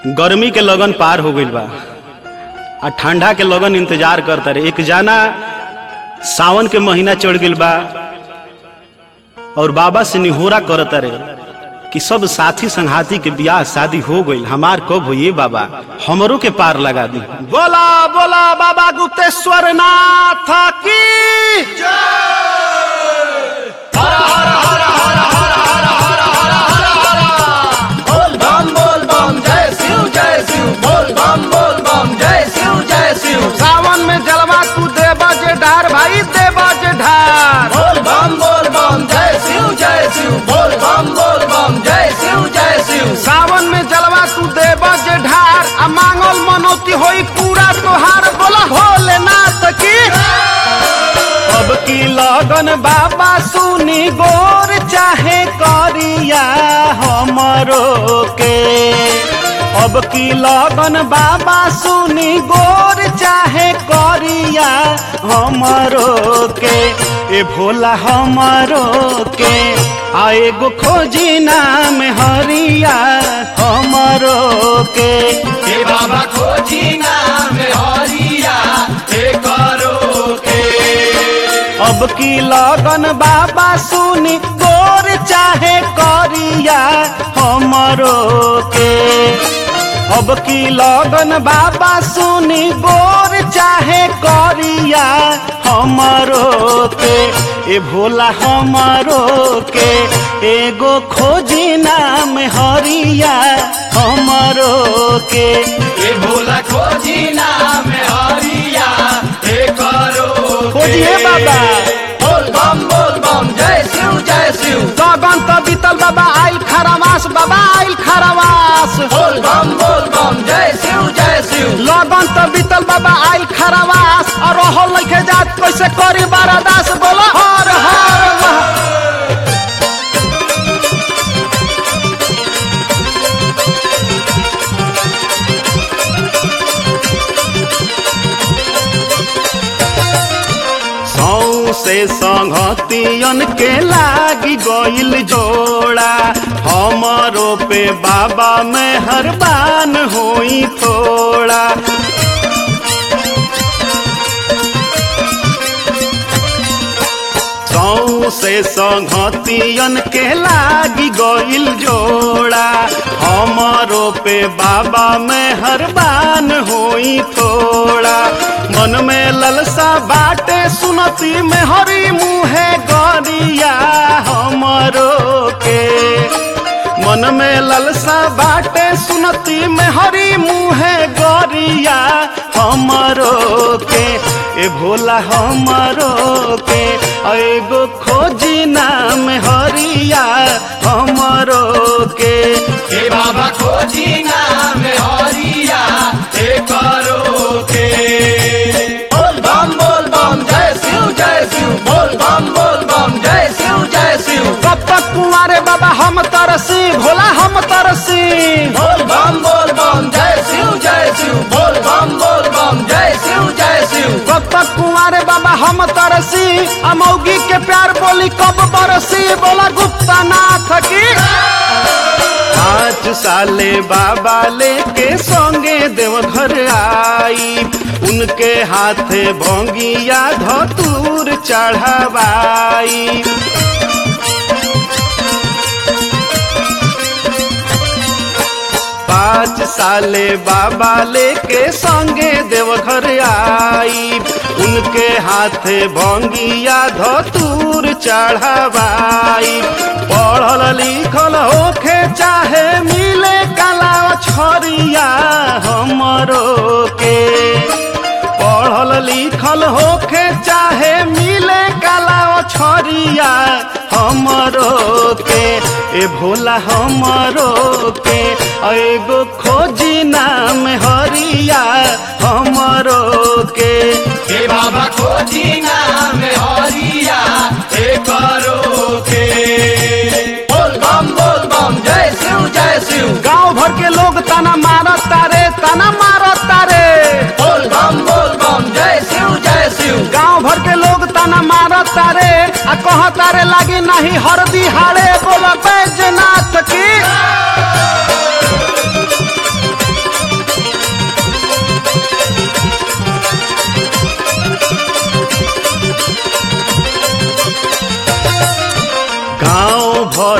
गर्मी के लगन पार हो गईल बा आ ठंडा के लगन इंतजार करता रहे एक जाना सावन के महीना चढ़ गईल बा और बाबा से निहोरा करता रहे कि सब साथी संघाती के ब्याह शादी हो गईल हमार कब हो ये बाबा हमरों के पार लगा दी बोला बोला बाबा गुप्तेश्वर नाथ की बोल बम बोल बम जय शिव जय शिव बोल बम बोल बम जय शिव जय शिव सावन में जलवा तू देवा जे ढार भाई देवा जे ढार बोल बम बोल बम जय शिव जय शिव बोल बम बोल बम जय शिव जय शिव सावन में जलवा तू देवा जे ढार आ मांगल मनौती होई पूरा तोहार बोला भोलेनाथ की अब की लगन बाबा सुनी गोर चाहे करिया हमरो के अब की लगन बाबा सुनी गोर चाहे करिया हमरो के ए भोला हमरो के आ एगो खोजी नाम हरिया हमरो के हे बाबा खोजी नाम हरिया हे करो के अब की लगन बाबा सुनी गोर चाहे करिया हमरो के अब की लगन बाबा सुनी गोर चाहे करिया हमरो के ए भोला हमरो के एगो खोजी नाम हरिया हमरो के हे भोला खोजी नाम हरिया हे करो के। खोजिए बाबा बोल बम बोल बम जय शिव जय शिव गगन तो बीतल बाबा आइल खरवास बाबा आइल खरवास बोल बम बोल बम जय शिव जय शिव लगन तो बीतल बाबा आइल खरवास और रहल लइके जात कैसे करी बारादास बोला हर हर महा- सौ से संगतियन के लागी गइल जोड़ा हमरो पे बाबा मेहरबान होई थोड़ा सौ से संगतियन के लागी गइल जोड़ा हमरो पे बाबा मेहरबान होई थोड़ा मन में ललसा बाटे सुनती में हरी मुहे गरिया हमरो के मन में ललसा बाटे सुनती में हरी मुहे गरिया हमरो के ए भोला हमरो के एगो खोजी नाम हरिया हमरो के हे बाबा खोजी नाम हरिया हे करो के बोल बम बोल बम जय शिव जय शिव बोल बम बोल बम जय शिव जय शिव कब तक कुंवारे बाबा हम तरसी भोला हम तरसी बोल बम बोल बम जय शिव जय शिव बोल बम बोल बम जय शिव जय शिव कब तक कुंवारे बाबा हम तरसी अमौगी के प्यार बोली कब बरसी बोला गुप्ता नाथ की पाँच साले बाबा लेके संगे देवघर आई उनके हाथे भोंगिया धतूर चढ़ावाई पाँच साले बाबा लेके संगे देवघर आई उनके हाथे भंगिया धतूर चढ़ावाई पढ़ल लिखल होखे चाहे मिले कला छरिया हमरो के पढ़ल लिखल होखे चाहे मिले कला छरिया हमरो के ए भोला हमरो के एगो खोजी नाम हरिया हमरो के हे बाबा खोजी नाम हरिया हे करो के बोल बम बोल बम जय शिव जय शिव गांव भर के लोग तना मारत तारे तना मारत तारे बोल बम बोल बम जय शिव जय शिव गांव भर के लोग तना मारत तारे आ कह तारे लागी नहीं हरदी हाड़े बोल बैजनाथ की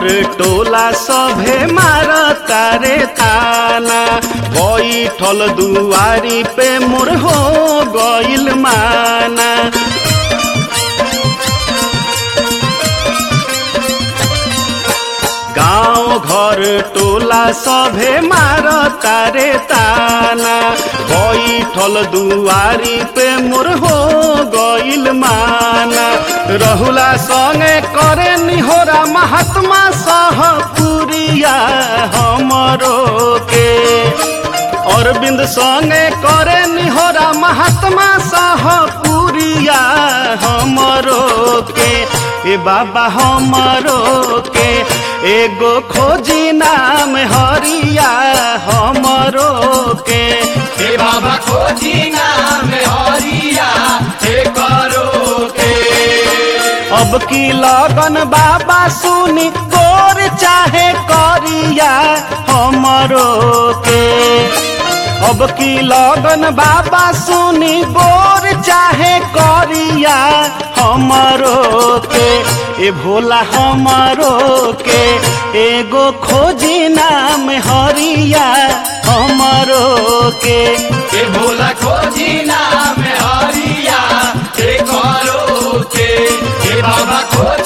घर टोला सभे मार तारे ताना बैठल दुआरी पे मोर हो गइल माना गाँव घर टोला सभे मार तारे ताना बैठल दुआरी पे मोर हो गइल माना रहुला संगे करे निहोरा महात्मा सह पुरिया हमरो के अरविंद संगे करे निहोरा महात्मा सह पुरिया हमरो के ए बाबा हमरो के एगो खोजी नाम हरिया हमरो के हे बाबा खोजी नाम हरिया हे करो के अब की लगन बाबा सुनी गोर चाहे करिया हमरो के अब की लगन बाबा सुनी गोर चाहे करिया हमरो के ए भोला हमरो के एगो खोजी नाम हरिया हमरो के हे भोला खोजी नाम हरिया हे करो के हे बाबा खोजी